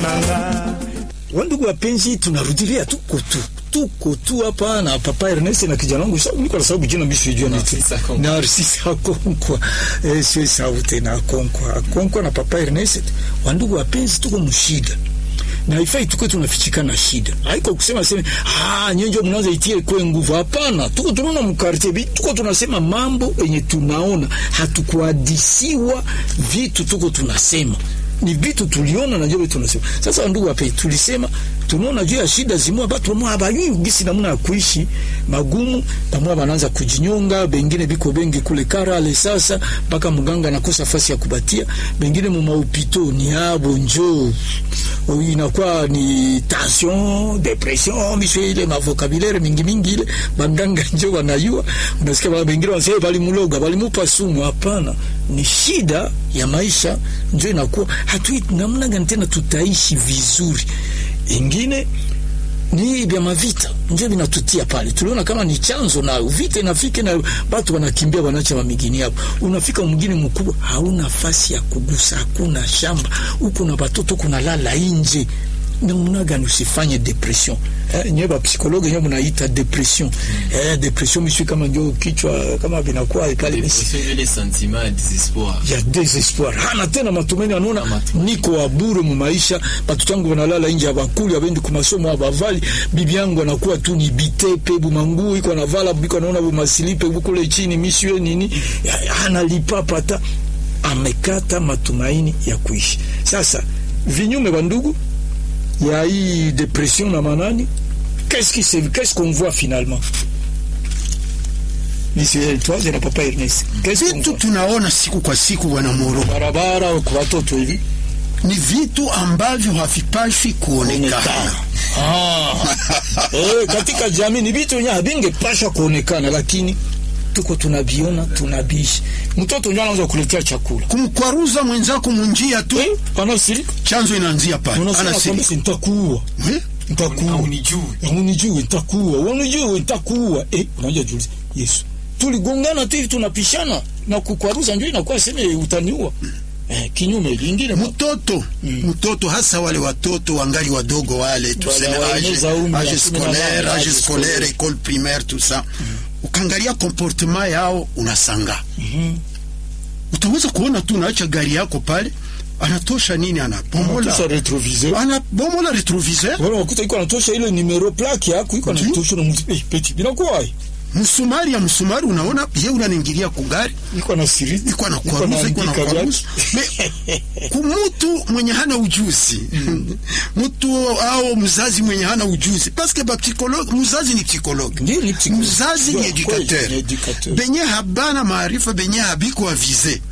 nanga. Wandugu wapenzi, tunarudilia tuko tu tuko tu hapa na papa Ernest na kijana wangu sababu niko na sababu jina mimi sijui ni tu Narcisse Akonkwa eh, sio sauti na Akonkwa Akonkwa na papa Ernest. Wandugu wapenzi, tuko mshida na haifai tuko tunafichikana shida, haiko kusema sema ah, nyenjo mnaanza itie kwa nguvu. Hapana, tuko tunaona mkartie bi, tuko tunasema mambo yenye tunaona, hatukuhadisiwa vitu, tuko tunasema ni vitu tuliona na ndio tunasema. Sasa ndugu wape, tulisema tunaona juu ya shida zimwa batu mwa abayui gisi namna ya kuishi magumu, pamwa wanaanza kujinyonga, bengine biko bengi kule Karale. Sasa mpaka mganga anakosa fasi ya kubatia, bengine mu maupito ni abo njoo inakuwa ni tension, depression, misho ile mavokabulaire mingi mingi ile banganga njoo wanayua, unasikia baba bengine wanasema bali muloga bali mupa sumu. Hapana, ni shida ya maisha njoo inakuwa hatui namna gani tena tutaishi vizuri. Ingine ni vya mavita ndio vinatutia pale. Tuliona kama ni chanzo na vita inafika na watu wanakimbia wanaacha mamigini hapo. Unafika mwingine mkubwa, hauna nafasi ya kugusa, hakuna shamba huko na watoto kuna lala nje. Namna gani usifanye depression? Eh, nyewe ba psikologe nyewe mnaita depression. Eh, depression mimi kama ndio kichwa kama vinakuwa pale Depression ile sentiment ya desespoir. ya desespoir, hana tena matumaini, anaona niko wa bure mu maisha, batoto wangu wanalala nje, abakuli abendi ku masomo, abavali bibi yangu anakuwa tu ni bitepe bumangu iko anavala biko anaona bumasilipe bukule chini misiwe nini, ya- hana lipa pata, amekata matumaini ya kuishi. Sasa vinyume wa ndugu ya hii depression na manani, qu'est-ce qui se qu'est-ce qu'on voit finalement Monsieur Eltoise na papa Ernest, qu'est-ce qu'on Vitu voit tunaona siku kwa siku, bwana Moro, barabara kwa watoto hivi ni vitu ambavyo havipashwi kuonekana. kuonekana. Ah. Eh, katika jamii ni vitu wenyewe havingepasha kuonekana, lakini tuko tunaviona, tunabishi. Mtoto ndio anaanza kuletea chakula Kumkwaruza mwenzako munjia tu, eh, anasirika, chanzo inaanzia pale, unasema anasirika kabisa, nitakuua, Eh? nitakuua, Haunijui. unijui, nitakuua, unijui, nitakuua. Eh, unajua juzi Yesu tuligongana tu hivi, tunapishana na kukwaruza, ndio inakuwa sema utaniua. Eh, kinyume lingine mtoto mtoto hasa wale watoto wangali wadogo wale tuseme waeneza age umri age ya kumi na nane, scolaire age age scolaire scolaire. école primaire tout ça ukaangalia comportement yao unasanga utaweza kuona tu naacha gari yako pale anatosha nini anabomola Anatosha retroviseur anabomola retroviseur wala wakuta iko anatosha ile numero plaque yako iko Ndio. anatosha na mtu eh, peti binakuwa msumari ya msumari unaona ye unaningilia kugari iko na siri iko na kwaruza iko na kwaruza Me- kumutu mwenye hana ujuzi mtu au mzazi mwenye hana ujuzi paske ba psychologue mzazi ni psychologue Ndio, ni psychologue. mzazi ni Ndio, kweli, educateur ni educateur. benye habana maarifa benye habiko avize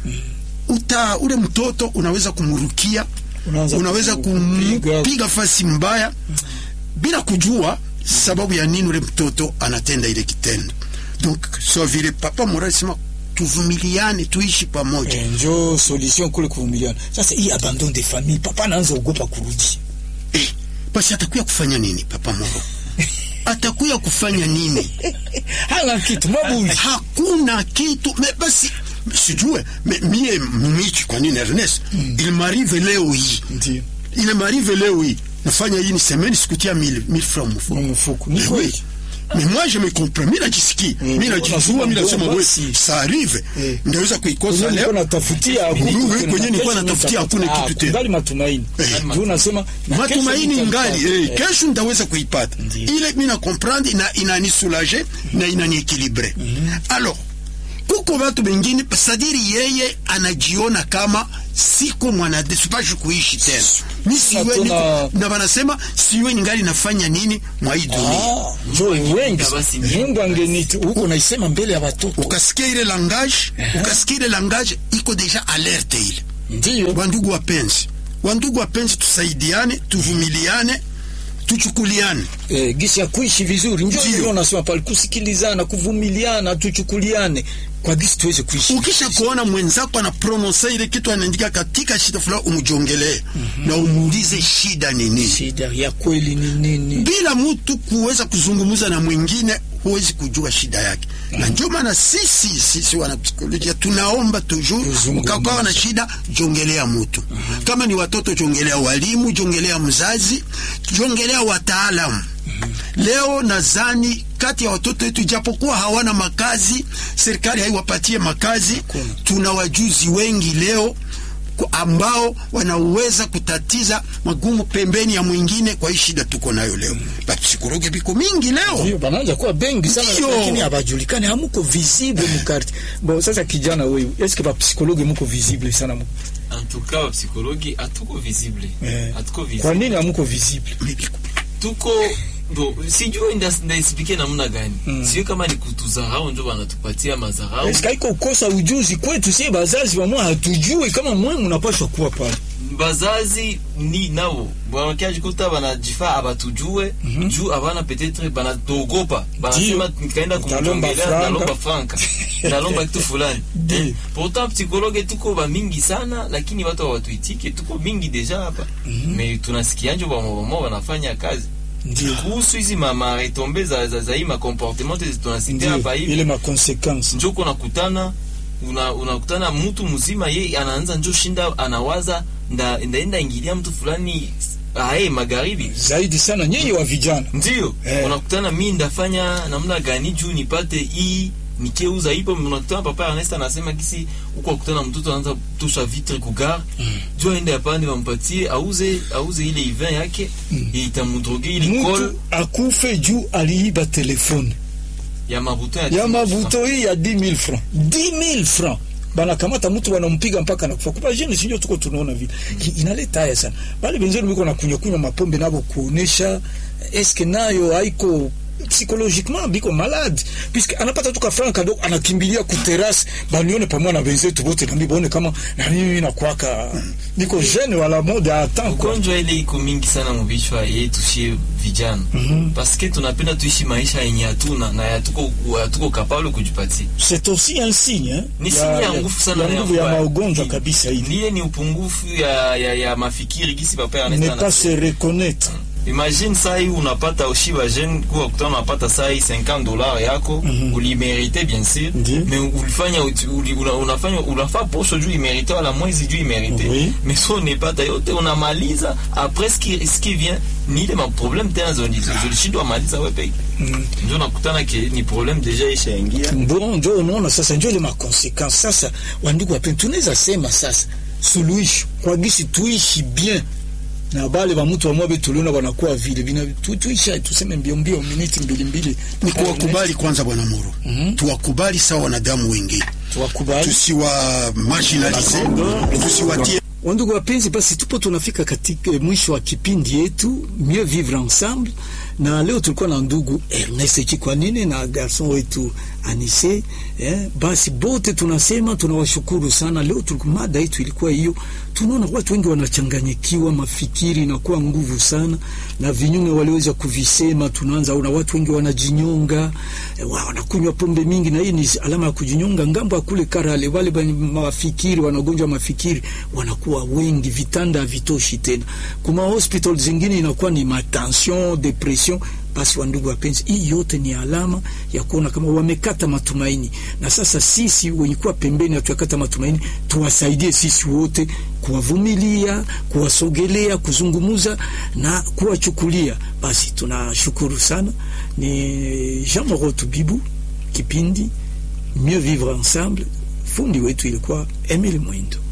uta ule mtoto unaweza kumrukia Unaanza unaweza kumpiga. kumpiga fasi mbaya bila kujua sababu ya nini ule mtoto anatenda ile kitendo donc so vile papa Morali sema tuvumiliane tuishi pamoja Eh, njo solution kule kuvumiliana. Sasa hii abandon de famille, papa anaanza ogopa kurudi. eh, basi atakuya kufanya nini papa Moro atakuya kufanya nini Hana kitu mabuli. hakuna kitu me basi sijue me, mie michi kwa nini Ernest il m'arrive leo hii Ndio. il m'arrive leo hii nafanya hii ni semaine sikutia 1000 1000 francs mfuko Mu mfuko. Ni Mais kweli. oui. Mais moi je me comprends, mi najisikia, mi najijua, mi nasema we ça arrive, Eh. ndaweza kuikosa Kwenye nilikuwa leo. natafutia hakuna Ndio, kitu, kwenye nilikuwa kesho natafutia nitapata. hakuna Ah, kitu tena. kungali matumaini. Eh. Ndio unasema na kesho Matumaini nitapata. ngali eh, Eh, kesho ndaweza kuipata Ndio. ile, mi na comprendre na inanisoulager na inaniekilibre. Alors kuko watu wengine sadiri yeye anajiona kama siko mwanade sipashi kuishi tena mi siwe tena- niko na wanasema siwe ningali nafanya nini mwa hii dunia Ah, njo wengi. basi. Mungu angeniti huko naisema mbele ya watoto. ukasikia ile langage ukasikia ile langage iko deja alerte ile Ndio. wandugu wapenzi wandugu wapenzi tusaidiane tuvumiliane tuchukuliane eh, gisi ya kuishi vizuri ndio Ndio. ndio nasema pale kusikilizana kuvumiliana tuchukuliane kwa gisi tuweze kuishi ukisha kuona mwenzako ana prononsa ile kitu anaandika katika shida fulani umjongelee na umuulize shida ni nini shida ya kweli ni nini bila mtu kuweza kuzungumza na mwingine huwezi kujua shida yake na ndio maana sisi sisi wanapsikolojia tunaomba toujours Tuzungumze. ukakuwa na shida jongelea mtu kama ni watoto jongelea walimu jongelea mzazi jongelea wataalamu leo nadhani kati ya watoto wetu japokuwa hawana makazi serikali haiwapatie makazi tuna wajuzi wengi leo ku- ambao wanaweza kutatiza magumu pembeni ya mwingine kwa hii shida tuko nayo leo bapsikologe biko mingi leo Ndio banaanza kuwa bengi sana Ndio. lakini habajulikani hamuko visible mukarte bon sasa kijana wewe eske ba psychologue muko visible sana mu En tout cas, wapsikologi hatuko visible. eh. Hatuko kwa visible. nini hamuko visible Tuko bo sijui ndas- ndaexplike namna gani. Sio kama ni kutudharau ndio wanatupatia madharau. eske haiko kosa ujuzi kwetu sie bazazi wamwe hatujui kama mwe mnapaswa kuwa pale bazazi ni nao wanakajikuta banajifaa abatujue juu abana petetre banatogopa banasema nikaenda Utalomba kumjongelea franka. nalomba franka nalomba kitu fulani Ndio. Eh, pourtant psychologue tuko bamingi sana lakini watu hawatuitike tuko mingi deja hapa me tunasikianjo bamobamo wanafanya kazi ndio kuhusu hizi maretombe za, za, za hii makomportement tunasikia hapa ndio hivi ile ma consequence njo kunakutana una, unakutana mtu mzima ye anaanza njo shinda anawaza nda, ndaenda ingilia mtu fulani ae magharibi zaidi sana nyinyi wa vijana ndio Eh. unakutana mi ndafanya namna gani juu nipate hii nikeuza ipo unakutana papa Ernest anasema kisi huko akutana mtoto anaanza tosha vitre kugar mm. juu aende apande wampatie auze auze ile ivin yake mm. itamudroge ile kol mtu akufe juu aliiba telefone ya mabuto ya mavuto hii ya 10000 francs 10000 francs banakamata mtu wanampiga mpaka nakufa kupa jeni sinjo tuko tunaona vile Ki- inaleta haya sana bale benzenu biko na kunywa kunywa mapombe nabo kuonesha eske nayo haiko psychologiquement biko malade puisque anapata tuka franc kadogo anakimbilia ku terrasse banione pamoja na benzetu bote nambi baone kama na mimi nakwaka niko jeune wala mode a temps quoi ugonjwa ile iko mingi sana muvichwa yetu shie vijana Mhm. paske tunapenda tuishi maisha yenye hatuna na hatuko hatuko kapable kujipatia c'est aussi un signe hein ni sinya ya nguvu sana ya na nguvu ya mbaya. maugonjwa Ni- kabisa hii niye ni upungufu ya, ya, ya mafikiri gisi papa Ernest ne anasema. pas se reconnaître imagine saa hii unapata ushiba jeune kuwa kutana unapata saa hii 50 dollars yako Mhm. ulimerite bien sûr Ndiyo. mais ulifanya uti- uli, una, unafanya unafaa posho juu imerite wala mwezi juu imerite Oui. mais so unepata yote unamaliza après ce qui, ce qui vient ni ile maproblème tena zoli- zolishindwa maliza we peke Mm. ndio nakutana ke ni problème deja ishaingia bon njo unaona sasa njo ile makonsequence sasa wandugu wapeni tunaweza sema sasa suluhisho kwa gisi tuishi bien na bale ba mtu wamwabe tuliona wanakuwa vile bina tu, tuisha tuseme mbio mbio miniti mbili mbili ni kuwakubali kwanza bwana Muro Mhm. tuwakubali sawa wanadamu wengine tuwakubali tusiwa marginalize tusiwatie Wandugu wapenzi, basi tupo tunafika katika mwisho wa kipindi yetu Mieux Vivre Ensemble, na leo tulikuwa na ndugu Ernest Chikwanine na garson wetu Anise eh. Basi bote tunasema tunawashukuru sana. Leo tulikuwa mada yetu ilikuwa hiyo. Tunaona watu wengi wanachanganyikiwa, mafikiri inakuwa nguvu sana, na vinyume waliweza kuvisema. Tunaanza ona watu wengi wanajinyonga, eh, wa- wanakunywa pombe mingi, na hii ni alama ya kujinyonga. Ngambo ya kule Karale, wale wenye mafikiri wanagonjwa mafikiri wanakuwa wengi, vitanda havitoshi tena. Kuma hospital zingine inakuwa ni matension, depression. Basi wandugu wapenzi, hii yote ni alama ya kuona kama wamekata matumaini, na sasa sisi wenye kuwa pembeni hatujakata matumaini, tuwasaidie sisi wote kuwavumilia, kuwasogelea, kuzungumuza na kuwachukulia. Basi tunashukuru sana. Ni Jean Moro Tubibu, kipindi Mieux Vivre Ensemble. Fundi wetu ilikuwa Emile Mwindo.